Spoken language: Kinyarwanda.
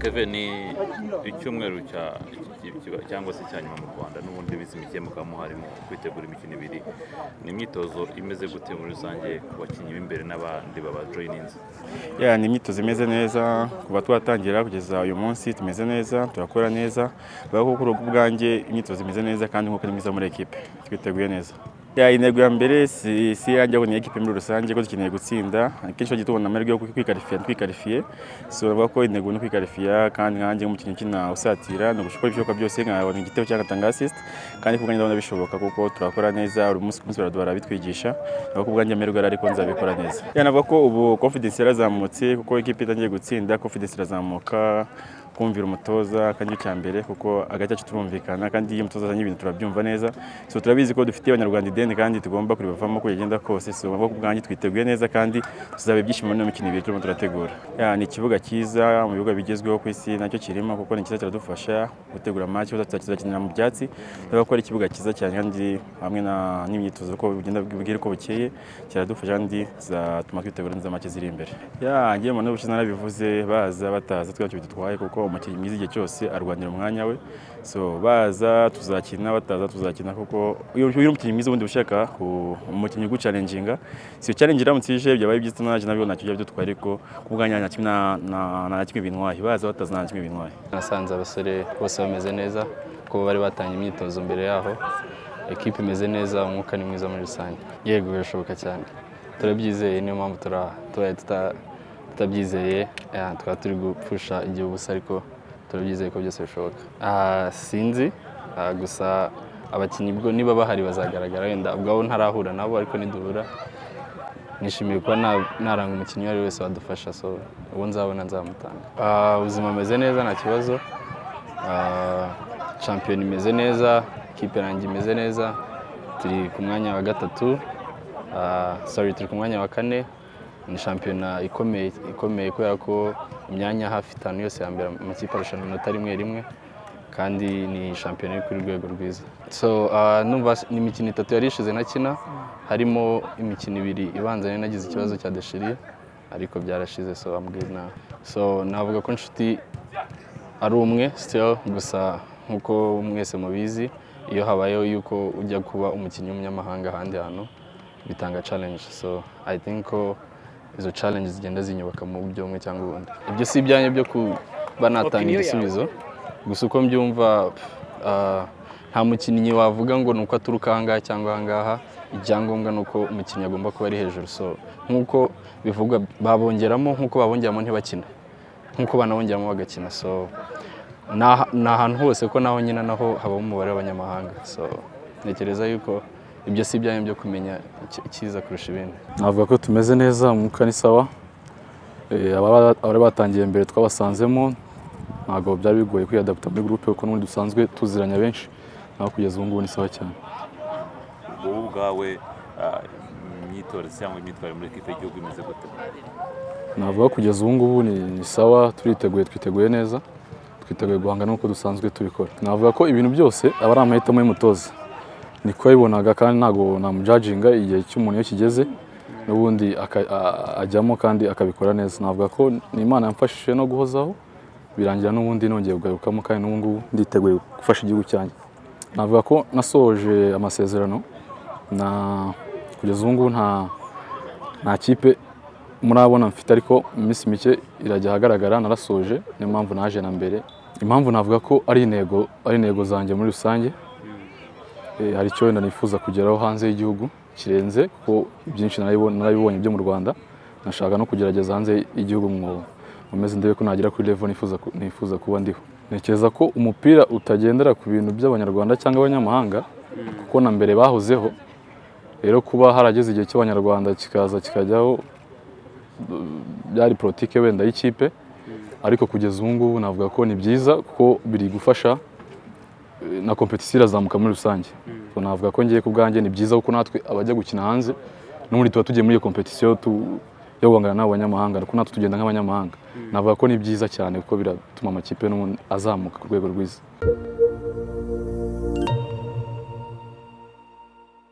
keve ni icyumweru cya- cyangwa se cya nyuma mu rwanda n'ubundi iminsi mike mukaba muharimo kwitegura imikino ibiri ni imyitozo imeze gute muri rusange ku bakinnyi b'imbere n'abandi babajoyininze ya ni imyitozo imeze neza kuva twatangira kugeza uyu munsi tumeze neza turakora neza bavuga ko urugo ubwanjye imyitozo imeze neza kandi nk'uko ari mwiza muri ekipe twiteguye neza ya intego ya mbere si si iyanjye ahubwo ni ekipe muri rusange ko dukeneye gutsinda akenshi tugiye tubona amahirwe yo kwikarifiya twikarifiye so bavuga ko intego ni ukwikarifiya kandi nkanjye nk'umukinnyi ukina usatira ni ugushobora ibishoboka byose nkabona igitego cyangwa ngatanga assist kandi ku bwanjye ndabona bishoboka kuko turakora neza buri munsi ku munsi baraduha barabitwigisha naho ku bwanjye amahirwe ariko nzabikora neza yanavuga ko ubu confidence yarazamutse kuko ikipe itangiye gutsinda confidence irazamuka kumvira umutoza kandi icya mbere kuko hagati yacu turumvikana kandi iyo umutoza azanye ibintu turabyumva neza so turabizi ko dufitiye abanyarwanda ideni kandi tugomba kuribavamo uko rigenda kose so nabo ku bwanjye twiteguye neza kandi tuzaba ibyishimo n'iyo mikino ibiri turimo turategura Ya, ni ikibuga cyiza mu bibuga bigezweho ku isi nacyo kirimo kuko ni cyiza kiradufasha gutegura amaci tuzakinira mu byatsi turavuga ko ari ikibuga cyiza cyane kandi hamwe na- n'imyitozo uko bugenda bwira uko bukeye kiradufasha kandi zatuma twitegura neza amaci ziri imbere ya ngewe mbona ubushize narabivuze baza bataza twacyo dutwaye kuko umukinnyi mwiza igihe cyose arwanira umwanya we so baza tuzakina bataza tuzakina kuko iyo iyo uri umukinnyi mwiza ubundi ushaka ku- umukinnyi ugucalenjinga si challenge iramutse ije byabaye byiza naje nabyo nacyo byaba dutwaye ariko ku bwanjye nta kimwe na- na- na kimwe bintwaye baza bataza nta kimwe bintwaye nasanze abasore bose bameze neza kuko bari batanga imyitozo mbere yaho ekipa imeze neza umwuka ni mwiza muri rusange yego birashoboka cyane turabyizeye niyo mpamvu tura- tubaye tuta- tutabyizeye eh, tukaba turi gupfusha igihe ubusa ariko turabyizeye ko byose bishoboka Ah, sinzi ah, gusa abakinnyi bwo niba bahari bazagaragara wenda ubwabo ntarahura nabo ariko niduhura nishimiye kuba na- naranga umukinnyi uwo ari we wese wadufasha so uwo nzabona nzamutanga Ah, ubuzima bumeze neza nta kibazo Ah, shampiyona imeze neza ikipe yanjye imeze neza turi ku mwanya wa gatatu Ah, sorry turi ku mwanya wa kane ni shampiyona ikomeye ikomeye kubera ko imyanya hafi itanu yose ya mbere amakipe arushanwa iminota rimwe rimwe kandi ni shampiyona iri kuri rwego rwiza so ah, numva s- ni imikino itatu yari ishize ntakina harimo imikino ibiri ibanza nari nagize ikibazo cya deshiri ariko byarashize so I'm good now so navuga ko inshuti ari umwe still gusa nk'uko mwese mubizi iyo habayeho yuko ujya kuba umukinnyi w'umunyamahanga ahandi hantu bitanga challenge so I think ko izo challenge zigenda zinyubaka mu buryo bumwe cyangwa ubundi ibyo si ibyanjye byo kuba natanga Opinion yawe. igisubizo gusa uko mbyumva pff, ah, nta mukinnyi wavuga ngo ni uko aturuka ahangaha cyangwa ahangaha icyangombwa ni uko umukinnyi agomba kuba ari hejuru so nk'uko bivugwa babongeramo nk'uko babongeramo ntibakina nk'uko banabongeramo bagakina so ni ahantu hose ko naho nyine naho habamo umubare w'abanyamahanga so ntekereza yuko ibyo si ibyanyu byo kumenya icyi- icyiza kurusha ibindi navuga ko tumeze neza umwuka ni sawa Eh, ababa- abari batangiye mbere twabasanzemo ntabwo byari bigoye kwiyadapta muri gurupe kuko n'ubundi dusanzwe tuziranya benshi naho kugeza ubu ngubu ni sawa cyane wowe ubwawe ah, imyitozo cyangwa imyitwarire muri ekipe y'igihugu imeze gute navuga kugeza ubu ngubu ni, ni sawa turiteguye twiteguye neza twiteguye guhanga n'uko dusanzwe tubikora navuga ko ibintu byose aba ari amahitamo y'umutoza niko yabibonaga kandi ntabwo namujajinga igihe cy'umuntu iyo kigeze n'ubundi aka- a- ajyamo kandi akabikora neza navuga ko ni imana yamfashije no guhozaho birangira n'ubundi nongeye kugarukamo kandi n'ubu ngubu nditeguye gufasha igihugu cyanjye navuga ko nasohoje amasezerano na kugeza ubu ngubu nta nta kipe murabona mfite ariko mu minsi mike irajya ahagaragara narasoje niyo mpamvu naje na mbere impamvu navuga ko ari intego ari intego zanjye muri rusange Eh, hari icyo wenda nifuza kugeraho hanze y'igihugu kirenze kuko byinshi narabibo- narabibonye byo mu rwanda nashaka no kugerageza hanze y'igihugu mu mezi ndebe ko nagera kuri level nifuza ku- nifuza kuba ndiho ntekereza ko umupira utagendera ku bintu by'abanyarwanda cyangwa abanyamahanga kuko na mbere bahozeho rero kuba harageze igihe cy'abanyarwanda kikaza kikajyaho byari politike wenda y'ikipe ariko kugeza ubu ngubu navuga ko ni byiza kuko biri gufasha eh, na kompetisiyo irazamuka muri rusange So, navuga ko ngiye ku bwanjye ni byiza kuko natwe abajya gukina hanze n'ubundi tuba tugiye muri iyo kompetisiyo tu- yo guhangana n'abo banyamahanga kuko natwe tugenda nk'abanyamahanga navuga ko ni byiza cyane kuko biratuma amakipe n'ubundi azamuka ku rwego rwiza